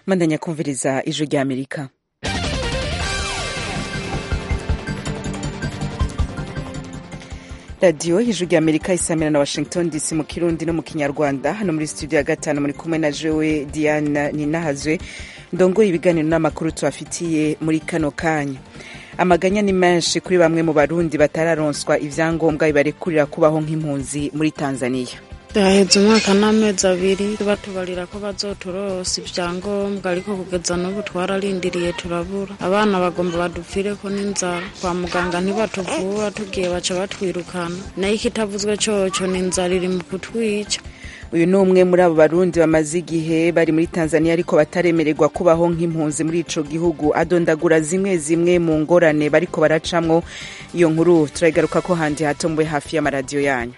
mandanya kumviriza ijwi rya amerika radiyo y'ijwi rya amerika isamira na washington dc mu kirundi no mu kinyarwanda hano muri studio ya gatanu muri kumwe na jewe diana ninahazwe ndongoye ibiganiro n'amakuru tubafitiye muri kano kanya amaganya ni menshi kuri bamwe mu barundi batararonswa ivyangombwa bibarekurira kubaho nk'impunzi muri tanzania yaheze umwaka n'amezi abiri batubarira ko bazoturosa ivyangombwa ariko kugeza n'ubu twararindiriye turabura abana bagomba badupfireko n'inzara kwa muganga ntibatuvura tugiye baca batwirukana nayo ikitavuzwe coco ni inzara iri mu kutwica uyu ni umwe muri abo barundi bamaze igihe bari muri tanzania ariko bataremererwa kubaho nk'impunzi muri ico gihugu adondagura zimwe zimwe mu ngorane bariko baracamwo iyo nkuru turayigaruka ko handi hato mube hafi y'amaradiyo yanyu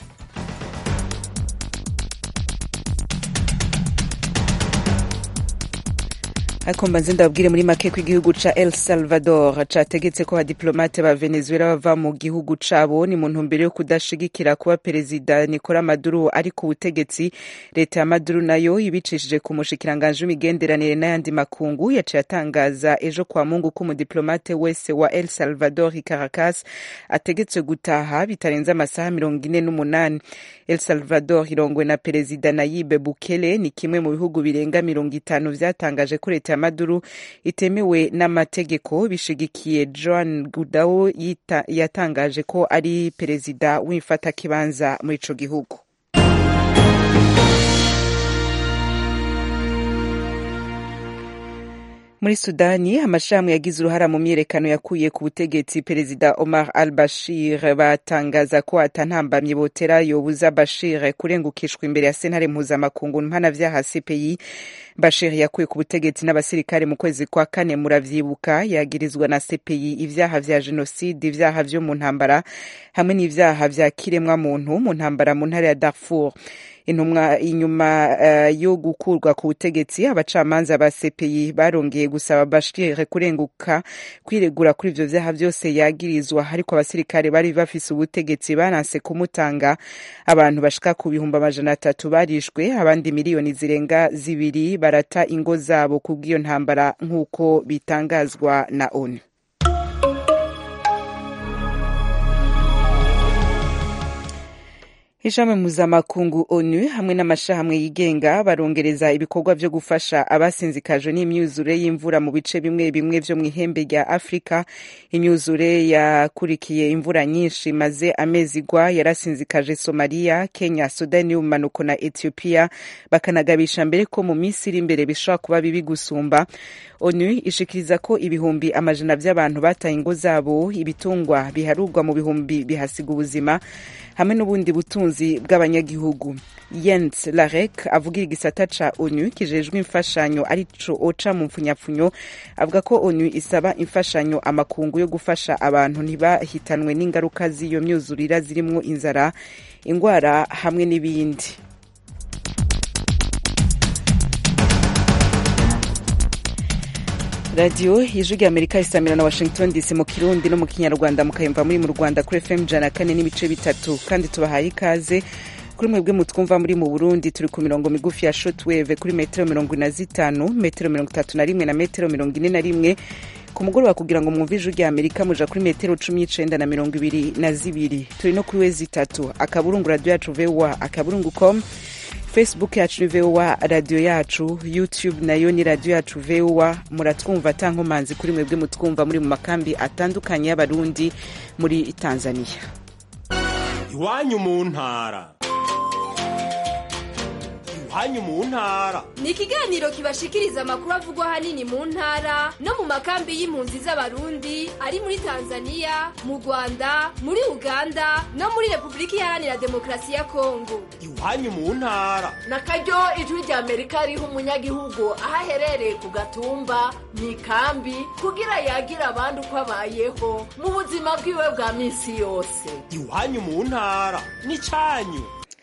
ariko mbanze ndababwire muri make ko igihugu ca el salvador categetse ko abadiplomate ba venezuela bava mu gihugu cabo ni mu ntumbero yo kudashigikira kuba perezida nicola maduro ari ku butegetsi leta ya maduro nayo ibicishije ku mushikiranganji w'imigenderanire n'ayandi makungu yaciye atangaza ejo kwa mungu ko umudiplomate wese wa el salvador i caracas ategetswe gutaha bitarenze amasaha mirongo ine n'umunani el salvador irongwe na perezida nayibe bukele ni kimwe mu bihugu birenga mirongo itanu vyatangaje ko leta ya maduro itemewe n'amategeko bishigikiye joan gudao yatangaje ko ari perezida w'imfatakibanza muri ico gihugu muri sudani amashirahamwe yagize uruhara mu myiyerekano yakuye ku butegetsi perezida omar al bashir batangaza ko atantambamye botera yobuza bashir kurengukishwa imbere ya sentare mpuzamakungu mpanavyaha cpi bashir yakuye ku butegetsi n'abasirikare mu kwezi kwa kane muravyibuka yagirizwa na cpi ivyaha vya jenoside ivyaha vyo mu ntambara hamwe n'ivyaha vya kiremwa muntu mu ntambara mu ntara ya darfur intumwa inyuma uh, yo gukurwa ku butegetsi abacamanza ba CPI barongeye gusaba Bashir kurenguka kwiregura kuri ivyo vyaha vyose yagirizwa ariko abasirikare bari bafise ubutegetsi baranse kumutanga abantu bashika ku bihumbi amajana atatu barishwe abandi miliyoni zirenga zibiri barata ingo zabo kubw'iyo ntambara nk'uko bitangazwa na ONU ishami mpuzamakungu onu hamwe n'amashirahamwe yigenga barongereza ibikorwa vyo gufasha abasinzikajwe n'imyuzure y'imvura mu bice bimwe bimwe vyo mw'ihembe rya afurika imyuzure yakurikiye imvura nyinshi maze amezi igwa yarasinzikaje somaliya kenya sudani y'ubumanuko na ethiopia bakanagabisha mbere ko mu minsi iri imbere bishobora kuba bibi gusumba onu ishikiriza ko ibihumbi amajana vy'abantu bataye ingo zabo ibitungwa biharurwa mu bihumbi bihasiga ubuzima hamwe n'ubundi butunzi bw'abanyagihugu Jens Larek avugira igisata ca ONU kijejwe imfashanyo arico oca mu mpfunyapfunyo avuga ko ONU isaba imfashanyo amakungu yo gufasha abantu ntibahitanwe n'ingaruka z'iyo myuzurira zirimwo inzara ingwara hamwe n'ibindi radiyo ijwi rya amerika isamira na washington dc mu kirundi no mu kinyarwanda mukayumva muri mu rwanda kuri fm jana kane n'ibice bitatu kandi tubahaye ikaze kuri mwebwe mutwumva muri mu burundi turi ku mirongo migufi ya shotwave kuri metero mirongo ine na zitanu metero mirongo itatu na rimwe na metero mirongo ine na rimwe ku mugoroba kugira ngo mwumve ijwi rya amerika muja kuri metero cumi n'icenda na mirongo ibiri na zibiri turi no kuri wezi itatu akaburungu radiyo yacu voa akaburungu com facebook yacu ni voa radiyo yacu youtube nayo ni radiyo yacu voa muratwumva atankomanzi kuri mwebwe mutwumva muri mu makambi atandukanye y'abarundi muri tanzania iwanyu mu ntara iwanyu mu ntara ni ikiganiro kibashikiriza amakuru avugwa ahanini mu ntara no mu makambi y'impunzi z'abarundi ari muri tanzania mu rwanda muri uganda no muri repubulika iharanira demokarasi ya kongo iwanyu mu ntara na karyo ijwi rya amerika riha umunyagihugu aho aherereye ku gatumba mu ikambi kugira yagira abandi uko abayeho mu buzima bwiwe bwa minsi yose iwanyu mu ntara ni cyanyu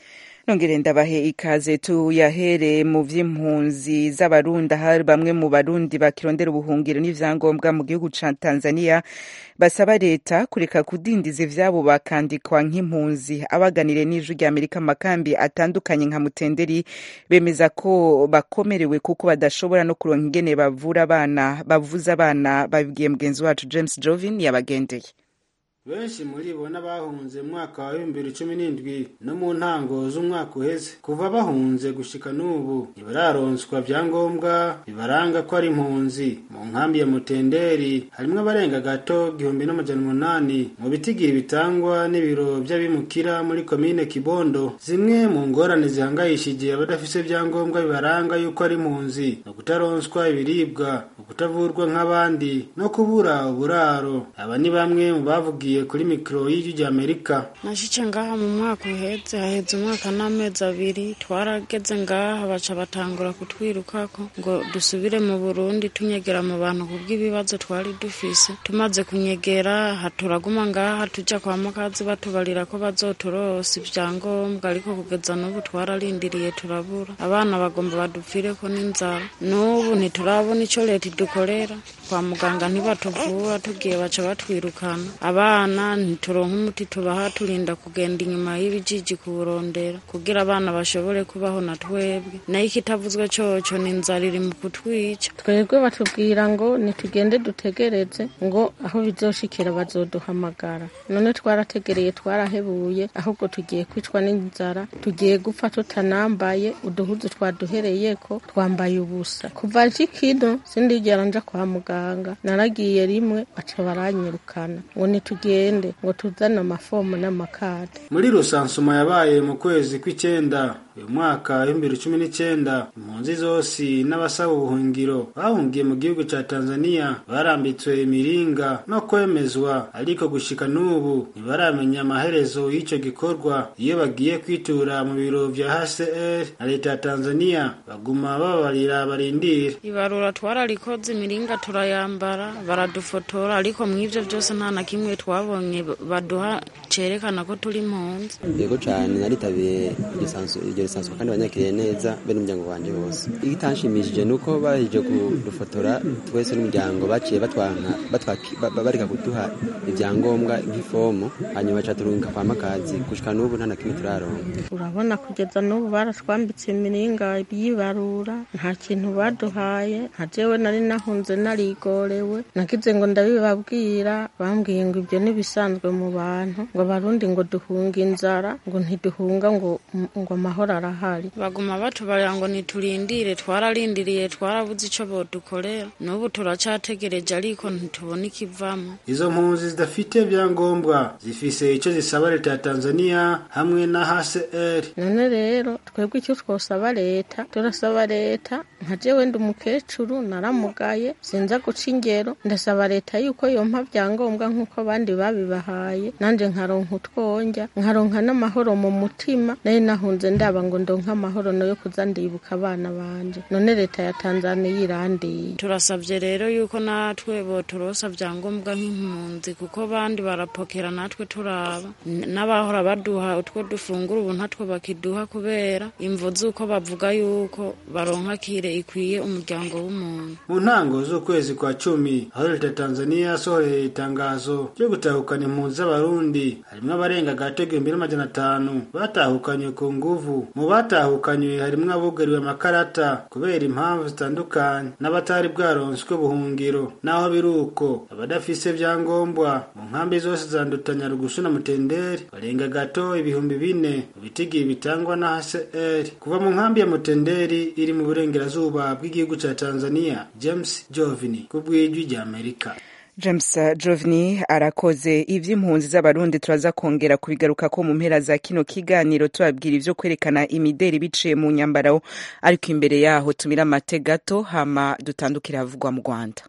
nongere ndabahe ikaze tuyahere mu vy'impunzi z'abarundi hari bamwe mu barundi bakirondera ubuhungiro n'ivyangombwa mu gihugu ca Tanzania basaba leta kureka kudindiza ivyabo bakandikwa nk'impunzi abaganire n'ijwi rya Amerika mu makambi atandukanye nka Mutenderi bemeza ko bakomerewe kuko badashobora no kuronka ingene bavura abana bavuza abana babibwiye mugenzi wacu James Jovin yabagendeye benshi muri bo n'abahunze mu mwaka wa bibiri cumi n'indwi no mu ntango z'umwaka uheze kuva bahunze gushika n'ubu ntibararonswa vyangombwa bibaranga ko ari impunzi mu nkambi ya mutenderi harimwo abarenga gato igihumbi n'amajana umunani mu bitigiri bitangwa n'ibiro vy'abimukira muri komine kibondo zimwe mu ngorane zihangayishije abadafise vyangombwa bibaranga yuko ari impunzi no kutaronswa ibiribwa ukutavurwa nk'abandi no kubura uburaro aba ni bamwe mu bavugiye kuri mikoro y'ijwi rya amerika nashice ngaha mu mwaka uheze haheze umwaka n'amezi abiri twarageze ngaha baca batangura kutwirukako ngo dusubire mu burundi tunyegera mu bantu kubw'ibibazo twari dufise tumaze kunyegera turaguma ngaha tuja kwa mukazi batubarira ko bazoturosa ivyangombwa ariko kugeza n'ubu twararindiriye turabura abana bagomba badupfireko n'inzara n'ubu ntiturabona ico leta idukorera kwa muganga ntibatuvura tugiye baca batwirukana abana ntituronka umuti tubaha turinda kugenda inyuma y'ibijiji kuburondera kugira abana bashobore kubaho na twebwe nayo ikitavuzwe coco ni inzara iri mu kutwica twebwe batubwira ngo nitugende dutegereze ngo aho bizoshikira bazoduhamagara none twarategereye twarahebuye ahubwo tugiye kwicwa n'inzara tugiye gupfa tutanambaye uduhuzu twaduhereyeko twambaye ubusa kuva kino sindigera nja kwa muganga naragiye rimwe baca baranyirukana ngo nitugende ngo tuzane amafomu n'amakade muri rusansuma yabaye mu kwezi kw'icenda uyu mwaka w'ibihumbi cumi n'icenda impunzi zose n'abasaba ubuhungiro bahungiye mu gihugu ca tanzania barambitswe imiringa no kwemezwa ariko gushika n'ubu ntibaramenya amaherezo y'ico gikorwa iyo bagiye kwitura mu biro vya hcr na leta ya tanzania baguma babarira barindira ibarura twararikoze imiringa turayambara baradufotora ariko mw'ivyo vyose nta na kimwe twabonye baduha cerekana ko turi impunzi yego cane naritabiye iryo risanswa kandi banyakiriye neza be n'umuryango wanje wose igitanshimishije nuko baje kudufotora twese n'umuryango baciye batwanka bareka kuduha ivyangombwa nk'ifomu hanyuma baca turungika kwa makazi gushika n'ubu nta na kimwe turaronka urabona kugeza n'ubu baratwambitse imiringa yibarura nta kintu baduhaye nka jewe nari nahunze narigorewe nagize ngo ndabibabwira bambwiye ngo ibyo n'ibisanzwe mu bantu ngo abarundi ngo duhunga inzara ngo ntiduhunga ngo ngo amahoro arahari baguma batubarira ngo niturindire twararindiriye twarabuze ico bodukorera n'ubu turacategereje ariko ntitubona ikivamo izo mpunzi zidafite vyangombwa zifise ico zisaba leta ya tanzania hamwe na hcr none rero twebwe icyo twosaba leta turasaba leta nka jewe ndi umukecuru naramugaye sinza guca ingero ndasaba leta yuko yompa vyangombwa nk'uko abandi babibahaye nanje nkaronka utwonja nkaronka n'amahoro mu mutima nayo nahunze ndaba ngo ndonke amahoro no yo kuza ndibuka abana banje none leta ya tanzania irandiye turasabye rero yuko natwe boturosa vyangombwa nk'impunzi kuko bandi barapokera natwe turaba n'abahora baduha utwo dufungura ubu ntatwo bakiduha kubera imvo z'uko bavuga yuko baronka kire ikwiye umuryango w'umuntu mu ntango z'ukwezi kwa cumi aho leta ya tanzania yasohoreye itangazo ryo gutahukana impunzi z'abarundi harimwo abarenga gato igihumbi n'amajana atanu batahukanywe ku nguvu mu batahukanywe harimwo abugariwe amakarata kubera impamvu zitandukanye n'abatari bwaronswe ubuhungiro naho biri uko abadafise vyangombwa mu nkambi zose zandutanya rugusu na mutenderi barenga gato ibihumbi bine mu bitigiri bitangwa na hcr kuva mu nkambi ya mutenderi iri mu burengerazuba bw'igihugu ca tanzania james jovini ku bw'ijwi rya amerika james jovini arakoze ivy'impunzi z'abarundi turaza kongera kubigaruka ko mu mpera za kino kiganiro tubabwira ivyo kwerekana imideri biciye mu nyambaro ariko imbere yaho tumira amate gato hama dutandukire havugwa mu rwanda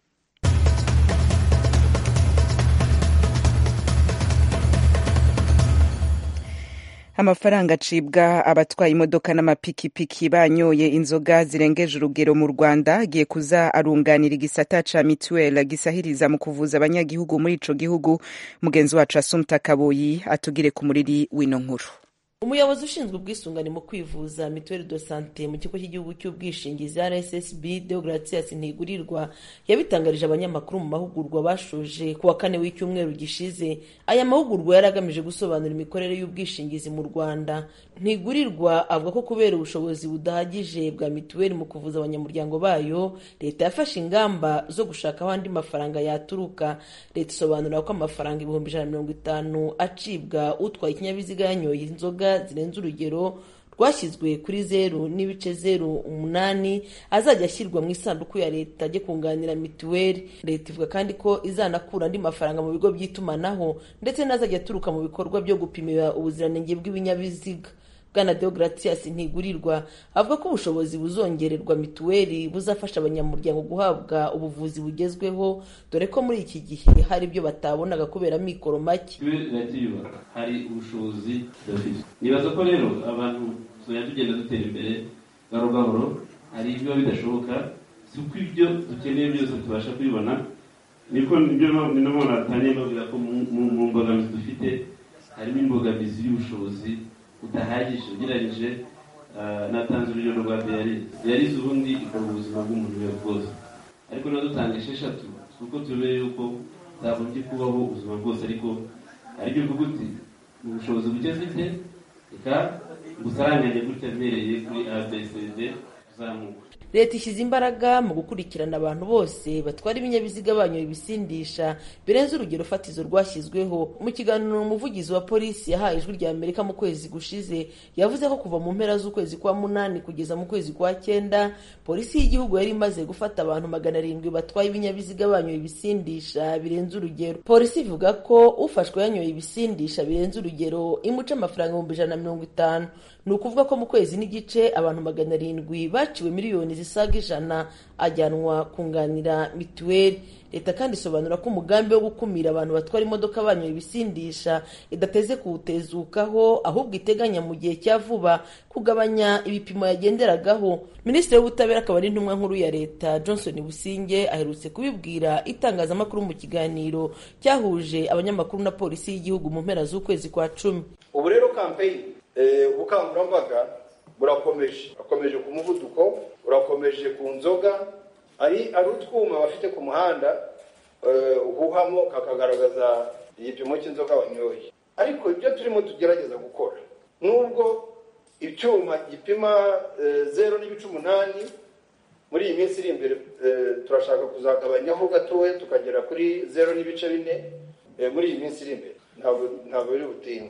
amafaranga acibwa abatwaye imodoka n'amapikipiki banyoye inzoga zirengeje urugero mu rwanda agiye kuza arunganira igisata ca mituweli gisahiriza mu kuvuza abanyagihugu muri ico gihugu mugenzi wacu asumta kaboyi atugire ku muriri w'ino nkuru umuyobozi ushinzwe ubwisungane mu kwivuza mituweli de sante mu kigo cy'igihugu cy'ubwishingizi rssb deogratias ntigurirwa yabitangarije abanyamakuru mu mahugurwa bashoje ku wa kane w'icyumweru gishize aya mahugurwa yari agamije gusobanura imikorere y'ubwishingizi mu rwanda ntigurirwa avuga ko kubera ubushobozi budahagije bwa mituweli mu kuvuza abanyamuryango bayo leta yafashe ingamba zo gushaka aho andi mafaranga yaturuka leta isobanura ko amafaranga ibihumbi ijana na mirongo itanu acibwa utwaye ikinyabiziga yanyoye inzoga zirenze urugero rwashyizwe kuri zeru n'ibice zeru umunani azajya ashyirwa mu isanduku ya leta ajye kunganira mituweli leta ivuga kandi ko izanakura andi mafaranga mu bigo by'itumanaho ndetse n'azajya aturuka mu bikorwa byo gupimira ubuziranenge bw'ibinyabiziga bwana deogratias ntigurirwa avuga ko ubushobozi buzongererwa mituweli buzafasha abanyamuryango guhabwa ubuvuzi bugezweho dore ko muri iki gihe hari ibyo batabonaga kubera mikoro make iratiyubaka hari ubushobozi dufite nibaza ko rero abantu tuzajya tugenda dutera imbere gahoro gahoro hari ibiba bidashoboka si uko ibyo dukeneye byose tubasha kubibona niko nibyo ni no mpamvu natangiye mbabwira ko mu mbogamizi dufite harimo imbogamizi y'ubushobozi budahagije ugereranyije natanze urugero rwa diyarize diyarize ubundi ikora ubuzima bw'umuntu we bwose ariko niba dutanga esheshatu si uko turebe yuko zagombye kubaho ubuzima bwose ariko aribyo uvuga uti mu bushobozi buke mfite reka gusaranganye gutya mbereye kuri abcd kuzamuka leta ishyize imbaraga mu gukurikirana abantu bose batwara ibinyabiziga banyoye ibisindisha birenze urugero fatizo rwashyizweho mu kiganiro umuvugizi wa polisi yahaye ijwi rya amerika mu kwezi gushize yavuze ko kuva mu mpera z'ukwezi kwa munani kugeza mu kwezi kwa cyenda polisi y'igihugu yari imaze gufata abantu magana arindwi batwaye ibinyabiziga banyoye ibisindisha birenze urugero polisi ivuga ko ufashwe yanyoye ibisindisha birenze urugero imuca amafaranga ibihumbi ijana na mirongo itanu ni ukuvuga ko mu kwezi n'igice abantu magana arindwi baciwe miliyoni zisaga ijana ajyanwa kunganira mituweli leta kandi isobanura ko umugambi wo gukumira abantu batwara imodoka banyoye ibisindisha idateze kuwutezukaho ahubwo iteganya mu gihe cya vuba kugabanya ibipimo yagenderagaho minisitiri w'ubutabera akaba ari intumwa nkuru ya leta johnson businge aherutse kubibwira itangazamakuru mu kiganiro cyahuje abanyamakuru na polisi y'igihugu mu mpera z'ukwezi kwa cumi ubu rero kampeyini ubukangurambaga burakomeje burakomeje ku muvuduko burakomeje ku nzoga ari ari utwuma bafite ku muhanda uhuhamo kakagaragaza igipimo cy'inzoga wanyoye ariko ibyo turimo tugerageza gukora nubwo icyuma gipima zeru n'ibice umunani muri iyi minsi iri imbere turashaka kuzagabanyaho gatoya tukagera kuri zeru n'ibice bine muri iyi minsi iri imbere ntabwo biri butinde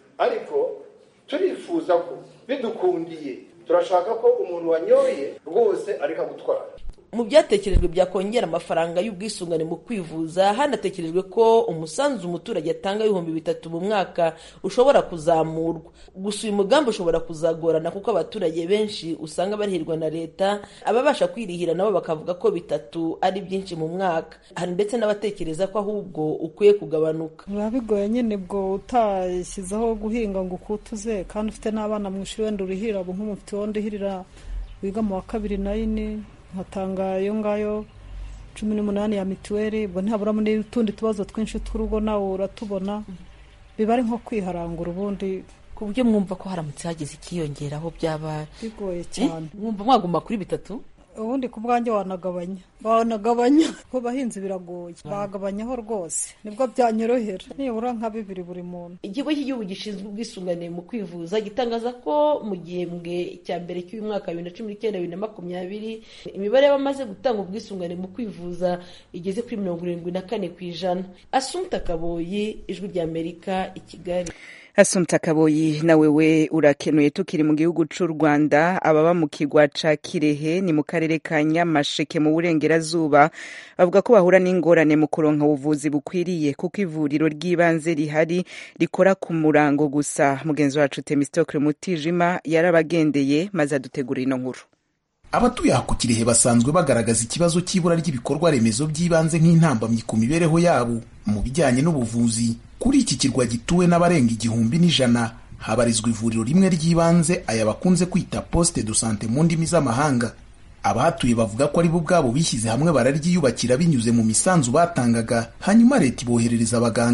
ariko turifuza ko bidukundiye turashaka ko umuntu wanyoye rwose areka gutwara mu byatekerejwe byakongera amafaranga y'ubwisungane mu kwivuza hanatekerejwe ko umusanzu umuturage atanga ibihumbi bitatu mu mwaka ushobora kuzamurwa gusa uyu mugambi ushobora kuzagorana kuko abaturage benshi usanga barihirwa na leta ababasha kwirihira nabo bakavuga ko bitatu ari byinshi mu mwaka hari ndetse n'abatekereza ko ahubwo ukwiye kugabanuka biba bigoye nyine bwo utashyizeho guhinga ngo ukutuze kandi ufite n'abana mu ishuri wenda urihira ubu nk'umufite wundi uhirira wiga mu wa kabiri na yine nkatanga iyo ngayo cumi n'umunani ya mituweli ubwo ntihaburamo n'utundi tubazo twinshi tw'urugo nawe uratubona biba ari nko kwiharangura ubundi ku buryo mwumva ko haramutse hagize ikiyongeraho byaba bigoye cyane mwumva mwaguma kuri bitatu ubundi ku bwanjye wanagabanya wanagabanya ku bahinzi biragoye bagabanyaho rwose nibwo byanyorohera nibura nka bibiri buri muntu ikigo cy'igihugu gishinzwe ubwisungane mu kwivuza gitangaza ko mu gihembwe cya mbere cy'uyu mwaka bibiri na cumi n'icyenda bibiri na makumyabiri imibare y'abamaze gutanga ubwisungane mu kwivuza igeze kuri mirongo irindwi na kane ku ijana asumta kaboyi ijwi ry'amerika i kigali Asumta Kaboyi na wewe urakenuye tukiri mu gihugu c'u Rwanda ababa mu kigwa ca Kirehe ni mu karere ka Nyamasheke mu burengerazuba bavuga ko bahura n'ingorane mu kuronka ubuvuzi bukwiriye kuko ivuriro ry'ibanze rihari rikora ku murango gusa mugenzi wacu Temistokle Mutijima yarabagendeye maze adutegura ino nkuru abatuye aha ku kirehe basanzwe bagaragaza ikibazo cy'ibura ry'ibikorwa remezo by'ibanze nk'intambamyi ku mibereho yabo mu bijyanye n'ubuvuzi kuri iki kirwa gituwe n'abarenga igihumbi n'ijana habarizwa ivuriro rimwe ry'ibanze aya bakunze kwita poste de sante mu ndimi z'amahanga abahatuye bavuga ko ari bo ubwabo bishyize hamwe bararyiyubakira binyuze mu misanzu batangaga hanyuma leta iboherereza abaganga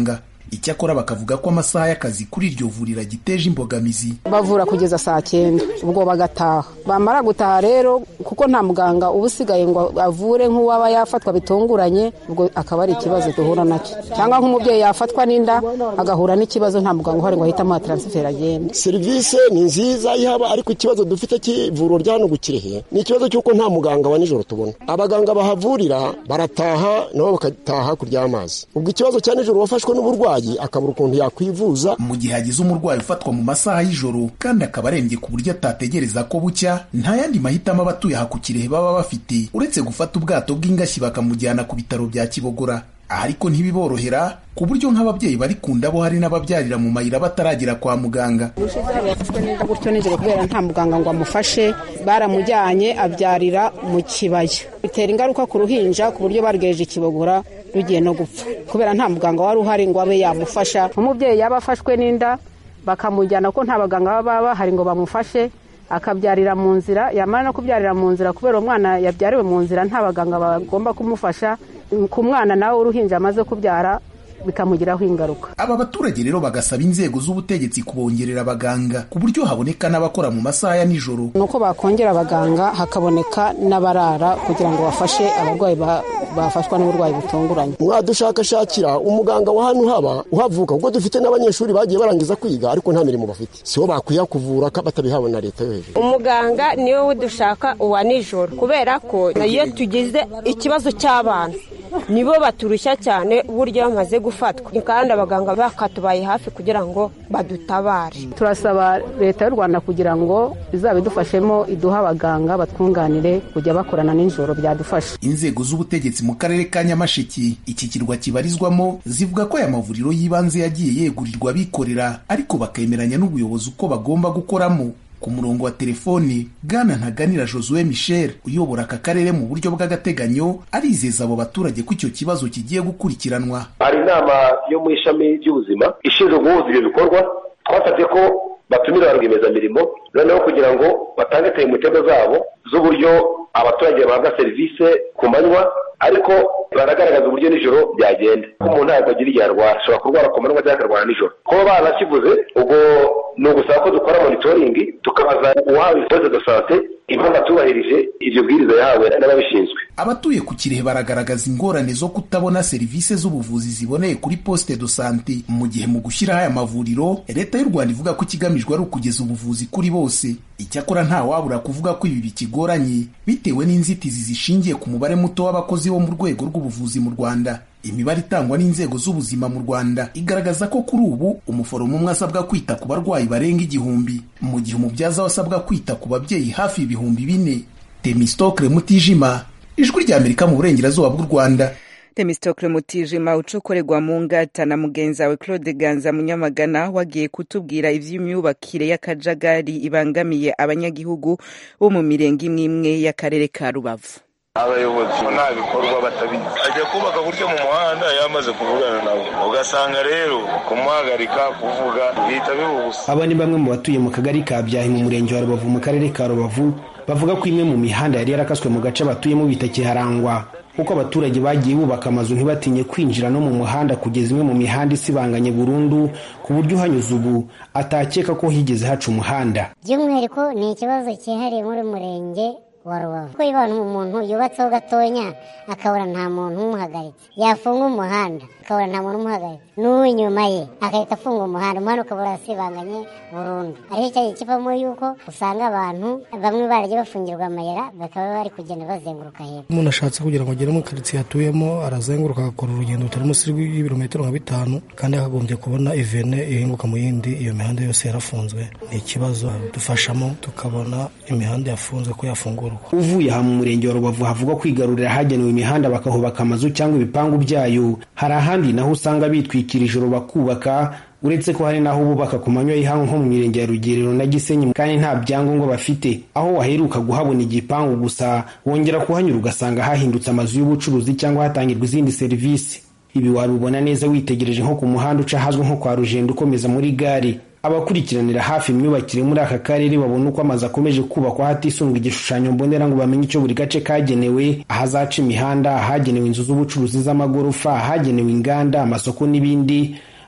icyakora bakavuga ko amasaha y'akazi kuri iryo vuriro agiteje imbogamizi bavura kugeza saa cyenda ubwo bagataha bamara gutaha rero kuko nta muganga uba usigaye ngo avure nk'uwaba yafatwa bitunguranye ubwo akaba ari ikibazo duhura nacyo cyangwa nk'umubyeyi yafatwa n'inda agahura n'ikibazo nta muganga uhari ngo ahite amuha taransiferi agende serivisi ni nziza yaba ariko ikibazo dufite cy'ivuriro rya hano gukirehe ni ikibazo cy'uko nta muganga wa nijoro tubona abaganga bahavurira barataha nabo bagataha hakurya y'amazi ubwo ikibazo cya nijoro wafashwe n'uburwayi akabura ukuntu yakwivuza mu gihe hagize umurwayi ufatwa mu masaha y'ijoro kandi akaba arembye ku buryo atategereza ko bucya nta yandi mahitamo abatuye aha ku kirehe baba bafite uretse gufata ubwato bw'ingashyi bakamujyana ku bitaro bya kibogora aha ariko ntibiborohera ku buryo nk'ababyeyi bari ku ndabo hari n'ababyarira mu mayira bataragera kwa muganga yafashwe neza gutyo nijoro kubera nta muganga ngo amufashe baramujyanye abyarira mu kibaya bitera ingaruka ku ruhinja ku buryo barweje ikibogora rugiye no gupfa kubera nta muganga wari uhari ngo abe yamufasha umubyeyi yaba afashwe n'inda bakamujyana ko nta baganga baba bahari ngo bamufashe akabyarira mu nzira yamara no kubyarira mu nzira kubera umwana yabyariwe mu nzira nta baganga bagomba kumufasha ku mwana nawe uruhinja amaze kubyara bikamugiraho ingaruka aba baturage rero bagasaba inzego z'ubutegetsi kubongerera abaganga ku buryo haboneka n'abakora mu masaha ya nijoro ni uko bakongera abaganga hakaboneka n'abarara kugira ngo bafashe abarwayi bafashwa n'uburwayi butunguranye mwadushakashakira umuganga wa hano haba uhavuka kuko dufite n'abanyeshuri bagiye barangiza kwiga ariko nta mirimo bafite sibo bakwiye kuvura batabihawe na leta yo hejuru umuganga niwe dushaka uwa nijoro kubera ko iyo tugize ikibazo cy'abana nibo baturushya cyane uburyo bamaze gufatwa kandi abaganga bakatubaye hafi kugira ngo badutabare turasaba leta y'u rwanda kugira ngo izaba idufashemo iduhe abaganga batwunganire kujya bakorana nijoro byadufasha inzego z'ubutegetsi mu karere ka nyamasheke iki kirwa kibarizwamo zivuga ko aya mavuriro y'ibanze yagiye yegurirwa abikorera ariko bakemeranya n'ubuyobozi uko bagomba gukoramo ku murongo wa telefoni bwana ntaganira josue michel uyobora aka karere mu buryo bw'agateganyo arizeza abo baturage ko icyo kibazo kigiye gukurikiranwa hari inama yo mu ishami ry'ubuzima ishinzwe guhuza ibyo bikorwa twasabye ko batumira ba rwiyemezamirimo noneho kugira ngo batange temitego zabo z'uburyo abaturage bahabwa serivisi ku manywa ariko baragaragaza uburyo nijoro byagenda ko umuntu ntabwo agira igihe arwara ashobora kurwara ku manywa cyangwa akarwara nijoro kuba barakivuze ubwo ni ugusaba ko dukora monitoringi tukabaza uwahawe ifoto de sante impamvu atubahirije iryo bwiriza yahawe n'ababishinzwe abatuye ku kirehe baragaragaza ingorane zo kutabona serivisi z'ubuvuzi ziboneye kuri poste de sante mu gihe mu gushyiraho aya mavuriro leta y'u rwanda ivuga ko ikigamijwe ari ukugeza ubuvuzi kuri bose icyakora nta wabura kuvuga ko ibi bikigoranye bitewe n'inzitizi zishingiye ku mubare muto w'abakozi bo mu rwego rw'ubuvuzi mu rwanda imibare itangwa n'inzego z'ubuzima mu rwanda igaragaza ko kuri ubu umuforomo umwe asabwa kwita ku barwayi barenga igihumbi mu gihe umubyaza we asabwa kwita ku babyeyi hafi ibihumbi bine temistokle mutijima ijwi ry'amerika mu burengerazuba bw'u rwanda temistokle mutijima ucokorerwa mu ngata na mugenzi wawe claude ganza munyamagana wagiye kutubwira ivy'imyubakire y'akajagari ibangamiye abanyagihugu bo mu mirenge imwe imwe y'akarere ka rubavu abayobozi nta bikorwa batabizi ajya kubaka buryo mu muhanda yamaze kuvugana nabo ugasanga rero kumuhagarika kuvuga bihita bibubusa aba ni bamwe mu batuye mu kagari ka byahi mu murenge wa rubavu mu karere ka rubavu bavuga ko imwe mu mihanda yari yarakaswe mu gace batuyemo bitakiharangwa kuko abaturage bagiye bubaka amazu ntibatinye kwinjira no mu muhanda kugeza imwe mu mihanda isibanganye burundu ku buryo uhanyuze ubu atakeka ko higeze haca umuhanda by'umwihariko ni ikibazo cyihariye muri murenge wa rubavu kuko iyo umuntu yubatseho gatonya akabura nta muntu umuhagaritse yafunga umuhanda akabura nta muntu umuhagaritse n'uw'inyuma ye agahita afunga umuhanda umuhanda ukabura asibanganye burundu ariho cyagiye kivamo yuko usanga abantu bamwe baragiye bafungirwa amayira bakaba bari kugenda bazenguruka hepfo umuntu ashatse kugira ngo agere muri karitsiye atuyemo arazenguruka agakora urugendo rutari munsi y'ibirometero nka bitanu kandi akagombye kubona ivene ihinguka mu yindi iyo mihanda yose yarafunzwe ni ikibazo dufashamo tukabona imihanda yafunzwe ko yafungurwa uvuye aha mu murenge wa rubavu havugwa kwigarurira ahagenewe imihanda bakahubaka amazu cyangwa ibipangu byayo hari ahandi naho usanga bitwikira ijoro bakubaka uretse ko hari n'aho bubaka ku manywa y'ihangu nko mu mirenge ya rugerero na gisenyi kandi nta byangombwa bafite aho waheruka kuhabona igipangu gusa wongera kuhanyura ugasanga hahindutse amazu y'ubucuruzi cyangwa hatangirwa izindi serivisi ibi wabibona neza witegereje nko ku muhanda uca ahazwi nko kwa rugendo ukomeza muri gare abakurikiranira hafi imyubakire muri aka karere babona uko amazu akomeje kubakwa hatisunga igishushanyo mbonera ngo bamenye icyo buri gace kagenewe ahazaca imihanda ahagenewe inzu z'ubucuruzi z'amagorofa ahagenewe inganda amasoko n'ibindi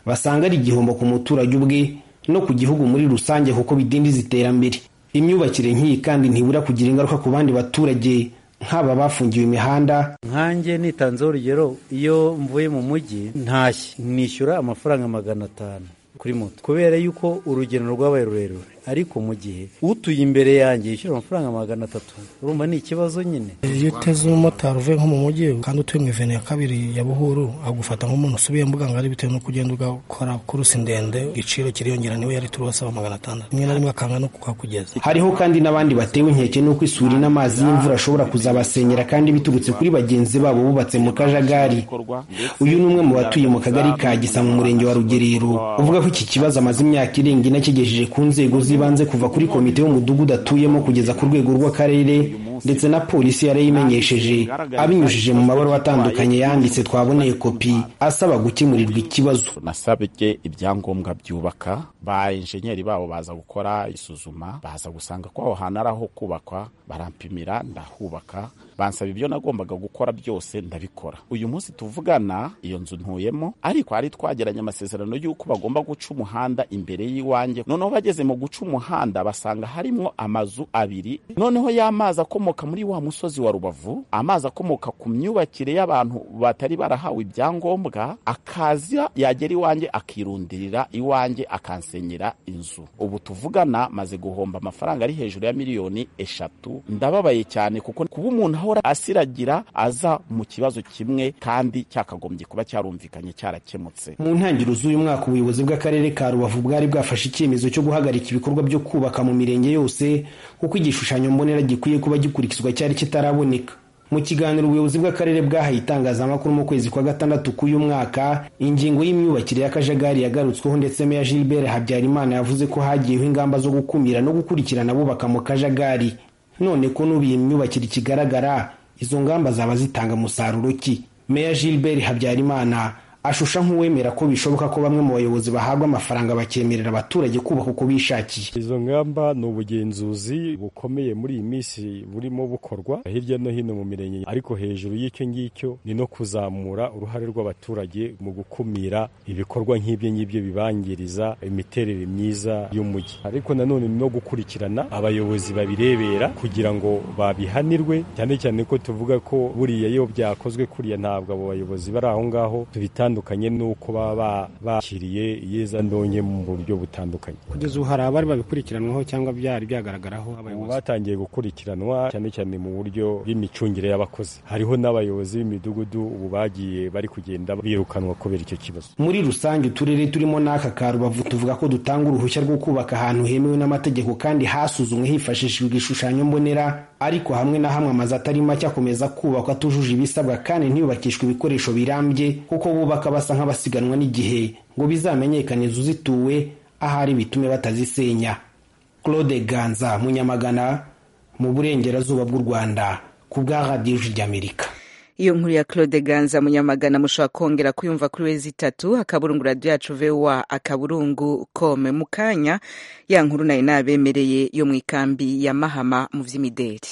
basanga ari igihombo ku muturage ubwe no ku gihugu muri rusange kuko bidindiza iterambere imyubakire nk'iyi kandi ntibura kugira ingaruka ku bandi baturage nk'aba bafungiwe imihanda nkanjye nitanzeho urugero iyo mvuye mu mujyi ntashye nishyura amafaranga magana atanu kuri moto kubera yuko urugendo rwabaye rurerure ariko mu gihe utuye imbere yanjye yishyura amafaranga magana atatu urumva ni ikibazo nyine iyo uteze umumotari uvuye nko mu mujyi kandi utuye mu ivene ya kabiri ya buhuru agufata nk'umuntu usubiye mbugangari bitewe no kugenda ugakora kurusi ndende igiciro kiriyongera niwe yari turi wasaba magana atandatu rimwe na rimwe akanga no kukakugeza hariho kandi n'abandi batewe inkeke n'uko isuri n'amazi y'imvura ashobora kuzabasenyera kandi biturutse kuri bagenzi babo bubatse mu kajagari uyu ni umwe mu batuye mu kagari ka gisa mu murenge wa rugerero uvuga ko iki kibazo amaze imyaka irenga ine akigejeje ku nzego z'ibanze kuva kuri komite y'umudugudu atuyemo kugeza ku rwego rw'akarere ndetse na polisi yarayimenyesheje abinyujije mu mabaruwa atandukanye yanditse twaboneye kopi asaba gukemurirwa ikibazo nasabye ibyangombwa byubaka ba enjenyeri babo baza gukora isuzuma baza gusanga ko aho hantu ari aho kubakwa barampimira ndahubaka bansaba ibyo nagombaga gukora byose ndabikora uyu munsi tuvugana iyo nzu ntuyemo ariko hari twageranye amasezerano y'uko bagomba guca umuhanda imbere y'iwanjye noneho bageze mu guca umuhanda basanga harimo amazu abiri noneho y'amazi akomoka muri wa musozi wa rubavu amazi akomoka ku myubakire y'abantu batari barahawe ibyangombwa akaza yagera iwanjye akirundirira iwanjye akansenyera inzu ubu tuvugana maze guhomba amafaranga ari hejuru ya miliyoni eshatu ndababaye cyane kuko kuba umuntu ahora asiragira aza mu kibazo kimwe kandi cyakagombye kuba cyarumvikanye cyarakemutse mu ntangiriro z'uyu mwaka ubuyobozi bw'akarere ka rubavu bwari bwafashe icyemezo cyo guhagarika ibikorwa byo kubaka mu mirenge yose kuko igishushanyo mbonera gikwiye kuba gikurikizwa cyari kitaraboneka mu kiganiro ubuyobozi bw'akarere bwahaye itangazamakuru mu kwezi kwa gatandatu k'uyu mwaka ingingo y'imyubakire y'akajagari yagarutsweho ndetse meya gilbert habyarimana yavuze ko hagiyeho ingamba zo gukumira no gukurikirana abubaka mu kajagari none ko n'ubu iyi myubakire ikigaragara izo ngamba zaba zitanga umusaruro ki meya gilbert habyarimana ashusha nk'uwemera ko bishoboka ko bamwe mu bayobozi bahabwa amafaranga bakemerera abaturage kubaka uko bishakiye izo ngamba ni ubugenzuzi bukomeye muri iyi minsi burimo bukorwa hirya no hino mu mirenge ariko hejuru y'icyo ngicyo ni no kuzamura uruhare rw'abaturage mu gukumira ibikorwa nk'ibyo ngibyo bibangiriza imiterere myiza y'umujyi ariko nanone ni no gukurikirana abayobozi babirebera kugira ngo babihanirwe cyane cyane ko tuvuga ko buriya iyo byakozwe kuriya ntabwo abo bayobozi bari aho ngaho tubitandukanye n'uko baba bakiriye iyeza ndonke mu buryo butandukanye kugeza ubu hari abari babikurikiranwaho cyangwa byari byagaragaraho ubu batangiye gukurikiranwa cyane cyane mu buryo bw'imicungire y'abakozi hariho n'abayobozi b'imidugudu ubu bagiye bari kugenda birukanwa kubera icyo kibazo muri rusange uturere turimo n'aka ka rubavu tuvuga ko dutanga uruhushya rwo kubaka ahantu hemewe n'amategeko kandi hasuzumwe hifashishijwe igishushanyo mbonera ariko hamwe na hamwe amazu atari make akomeza kubakwa atujuje ibisabwa kandi ntiyubakishwe ibikoresho birambye kuko bubaka basa nk'abasiganwa n'igihe ngo bizamenyekane inzu zituwe ahari bitume batazisenya claude ganza munyamagana mu burengerazuba bw'u rwanda ku bwa radiyo ry'amerika iyo nkuru ya claude ganza munyamagana mushobora kongera kuyumva kuri wezi itatu akaburungu radiyo yacu vowa akaburungu kome mu kanya ya nkuru nayo nabemereye yo mu ikambi ya mahama mu by'imideri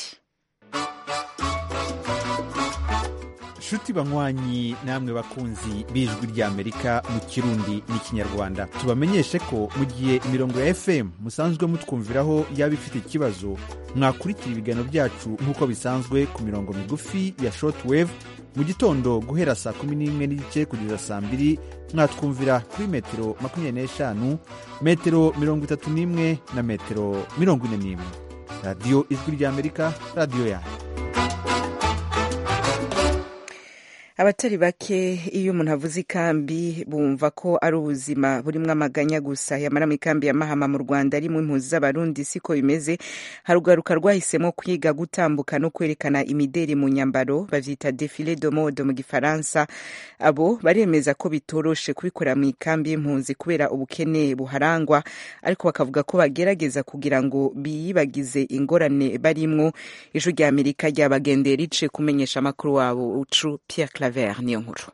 nshuti banywanyi namwe bakunzi b'ijwi ry'amerika mu kirundi n'ikinyarwanda tubamenyeshe ko mu gihe imirongo ya fm musanzwe mutwumviraho yaba ifite ikibazo mwakurikira ibiganiro byacu nk'uko bisanzwe ku mirongo migufi ya shortwave mu gitondo guhera saa kumi n'imwe n'igice kugeza saa mbiri mwatwumvira kuri metero makumyabiri n'eshanu metero mirongo itatu n'imwe na metero mirongo ine n'imwe radiyo ijwi ry'amerika radiyo yanyu abatari bake iyo umuntu avuze ikambi bumva ko ari ubuzima burimo amaganya gusa yamara mu ikambi ya mahama mu rwanda ari mu impunzi z'abarundi siko bimeze hari ugaruka rwahisemo kwiga gutambuka no kwerekana imideri mu nyambaro bavyita defile de mode mu gifaransa abo baremeza ko bitoroshe kubikorera mu ikambi y'impunzi kubera ubukene buharangwa ariko bakavuga ko bagerageza kugira ngo biyibagize ingorane barimwo ijwi rya amerika ryabagendeye rice kumenyesha amakuru wabo ucu pierre claver niyo nkuru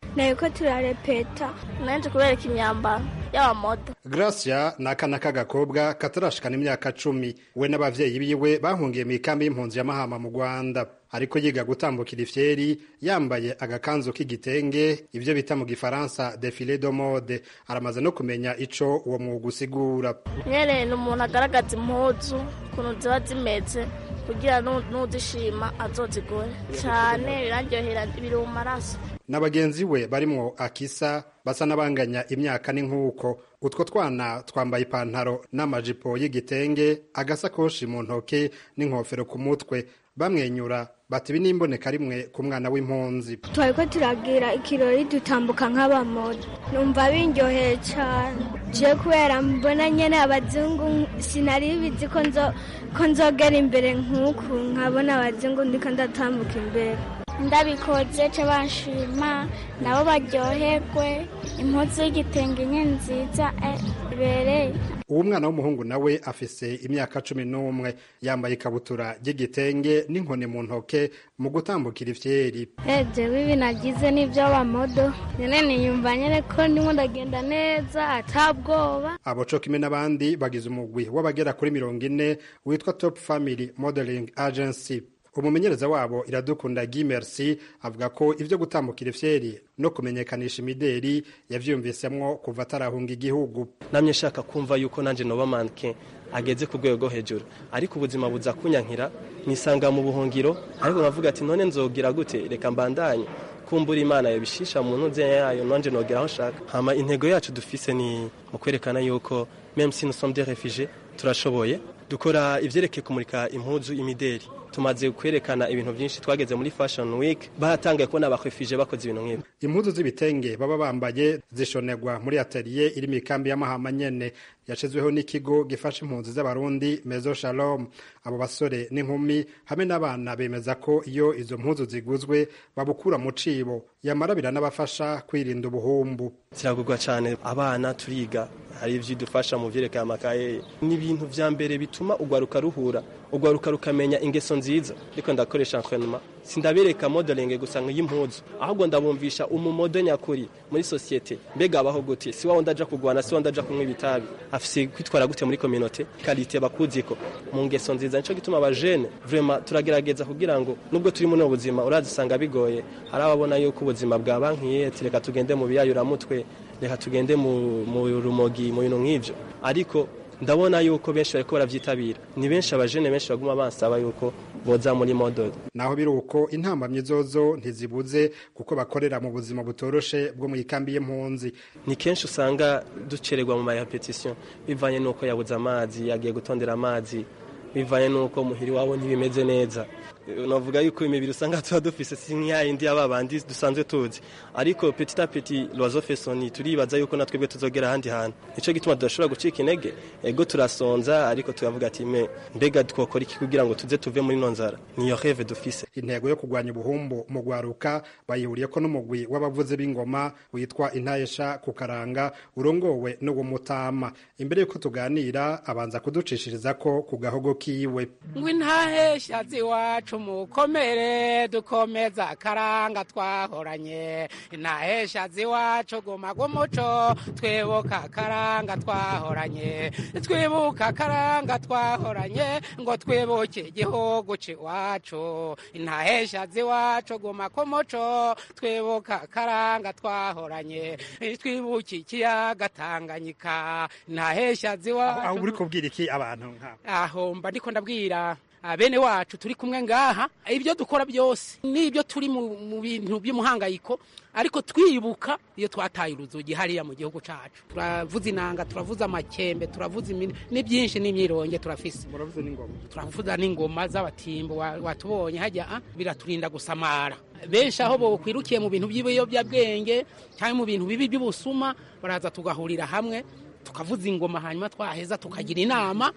nariko turarepeta nanje kubereka imyambaro y'abamodo gracia ni akana k'agakobwa katarashikana imyaka cumi we n'abavyeyi biwe bahungiye mu ikambi y'impunzi ya mahama mu rwanda ariko yiga gutambukira ifyeri yambaye agakanzu k'igitenge ivyo bita mu gifaransa defile de mode aramaze no kumenya ico uwo mwuga usigura nyene ni umuntu agaragaza impuzu ukuntu ziba zimeze kugira n'uzishima azozigore cyane biraryohera biri mu maraso na bagenzi we barimwo akisa basa n'abanganya imyaka n'inkuko utwo twana twambaye ipantaro n'amajipo y'igitenge agasakoshi mu ntoke n'inkofero ku mutwe bamwenyura bati ibi n'imboneka rimwe ku mwana w'impunzi twari ko turagira ikirori dutambuka nk'abamodo numva binyoheye cyane je kubera mbona nyene abazungu sinari bizi ko nzogera imbere nk'uku nkabona abazungu ndiko ndatambuka imbere ndabikoze ce banshima nabo baryoherwe impuzu y'igitenge nye nziza ibereye uwo mwana w'umuhungu nawe afise imyaka cumi n'umwe yambaye ikabutura ry'igitenge n'inkoni mu ntoke mu gutambukira ifyeri jewe ibi nagize n'ibyo bamodo nyene niyumva nyene ko ndimo ndagenda neza atabwoba abo co kimwe n'abandi bagize umugwi w'abagera kuri mirongo ine witwa top family modeling agency umumenyereza wabo iradukunda Guy Merci avuga ko ivyo gutambukira ifyeri no kumenyekanisha imideri yavyumvisemwo kuva atarahunga igihugu namye shaka kumva yuko nanje noba manke ageze ku rwego rwo hejuru ariko ubuzima buza kunyankira nisanga mu buhungiro ariko nkavuga ati none nzogira gute reka mbandanye kumbura imana yabishisha mu ntuze yayo nanje nogera aho nshaka hama intego yacu dufise ni mu kwerekana yuko même si nous sommes des réfugiés turashoboye dukora ivyerekeye kumurika impuzu imideri tumaze kwerekana ibintu byinshi twageze muri fashion week baratangaye kubona abakwifije bakoze ibintu nk'ibi impuzu z'ibitenge baba bambaye zishonerwa muri atelier iri mu ikambi y'amahama nyene yashizweho n'ikigo gifasha impunzi z'abarundi mezo shalom abo basore n'inkumi hamwe n'abana bemeza ko iyo izo mpuzu ziguzwe babukura mu cibo yamara biranabafasha kwirinda ubuhumbu ziragurwa cyane abana turiga hari ivyo idufasha mu vyerekeye amakaye n'ibintu vya mbere bituma ugwaruka ruhura ugwaruka rukamenya ingeso nziza ariko ndakoresha entraînement sindabereka modeling gusa nk'impuzu ahubwo ndabumvisha umumodo nyakuri muri societe mbega abaho gute si wawo ndaja kugwana si wawo ndaja kunywa ibitabi afise kwitwara gute muri communauté qualité bakuziko mu ngeso nziza nico gituma abajene vraiment turagerageza kugira ngo nubwo turi muri ubuzima urazisanga bigoye hari ababona yuko ubuzima bwa bankiye reka tugende mu biyayuramutwe reka tugende mu rumogi mu bintu nk'ivyo ariko ndabona yuko benshi bariko baravyitabira ni benshi abajene benshi baguma bansaba yuko boza muri model naho biri uko intambamyi zozo ntizibuze kuko bakorera mu buzima butoroshe bwo mu ikambi y'impunzi ni kenshi usanga ducererwa mu mayapetition bivanye n'uko yabuze amazi yagiye gutondera amazi bivanye n'uko muhiri wabo ntibimeze neza navuga yuko imibiri usanga tuba dufise si nk'iyindi y'aba bandi dusanzwe tuzi ariko petit a petit loiseau fait son nid turibaza yuko natwebwe tuzogera ahandi hantu nico gituma tudashobora gucika intege ego turasonza ariko tukavuga ati me mbega twokora iki kugira ngo tuze tuve muri no nzara niyo rêve dufise intego yo kurwanya ubuhumbu mu gwaruka bayihuriyeko n'umugwi w'abavuzi b'ingoma witwa intayesha ku karanga urongowe n'uwo mutama imbere yuko tuganira abanza kuducishiriza ko ku gahogo kiwe ngo intahesha ziwacu mukomere dukomeza akaranga twahoranye intahesha ziwacu guma gumuco twibuka akaranga twahoranye twibuka akaranga twahoranye ngo twibuke igihugu ciwacu intahesha ziwacu guma kumuco twibuka akaranga twahoranye twibuke ikiyaga tanganyika intahesha ziwacu aho uri kubwira iki abantu nk'abo aho mba ndiko ndabwira bene wacu turi kumwe ngaha ibyo dukora byose n'ibyo turi mu bintu by'umuhangayiko ariko twibuka iyo twataye uruzugi hariya mu gihugu cyacu turavuza inanga turavuza amakembe turavuza ni byinshi n'imyironge turafise turavuza n'ingoma z'abatimbo watubonye hajya biraturinda gusamara benshi aho bokwirukiye mu bintu by'ibiyobyabwenge cyangwa mu bintu bibi by'ubusuma baraza tugahurira hamwe tukavuza ingoma hanyuma twaheza tukagira inama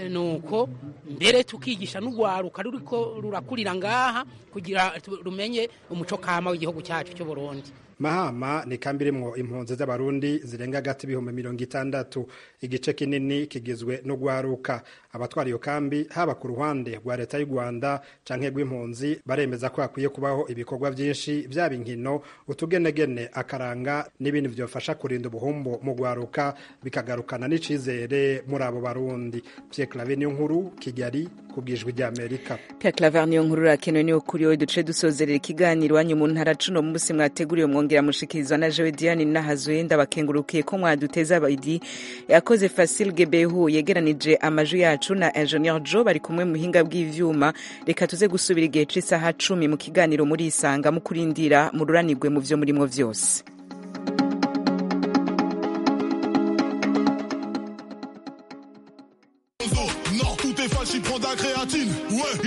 nuko mbere tukigisha n'urwaruka ruriko rurakurira ngaha kugira rumenye umuco kama w'igihugu cyacu cy'u Burundi mahama ni kambi irimwo impunzi z'abarundi zirenga hagati ibihumbi mirongo itandatu igice kinini kigizwe no gwaruka abatwara iyo kambi haba ku ruhande rwa leta y'u rwanda canke rw'impunzi baremeza ko hakwiye kubaho ibikorwa vyinshi vyaba inkino utugenegene akaranga n'ibindi vyofasha kurinda ubuhumbu mu gwaruka bikagarukana n'icizere muri abo barundi pierre clave niyo nkuru kigali ku bwijwi ry'amerika Pierre Claver niyo nkuru rakenewe niyo kuri wowe duce dusozerera ikiganiro wanyu mu ntara cuno munsi mwateguriwe mwongera mushikirizwa na Jewe Diane Nahazuye ndabakengurukiye ko mwaduteza abadi yakoze Facile Gebehu yegeranije amajwi yacu na Engineer Joe bari kumwe mu buhinga bw'ivyuma reka tuze gusubira igihe c'isaha cumi mu kiganiro muri isanga mu kurindira mururanirwe mu vyo murimo vyose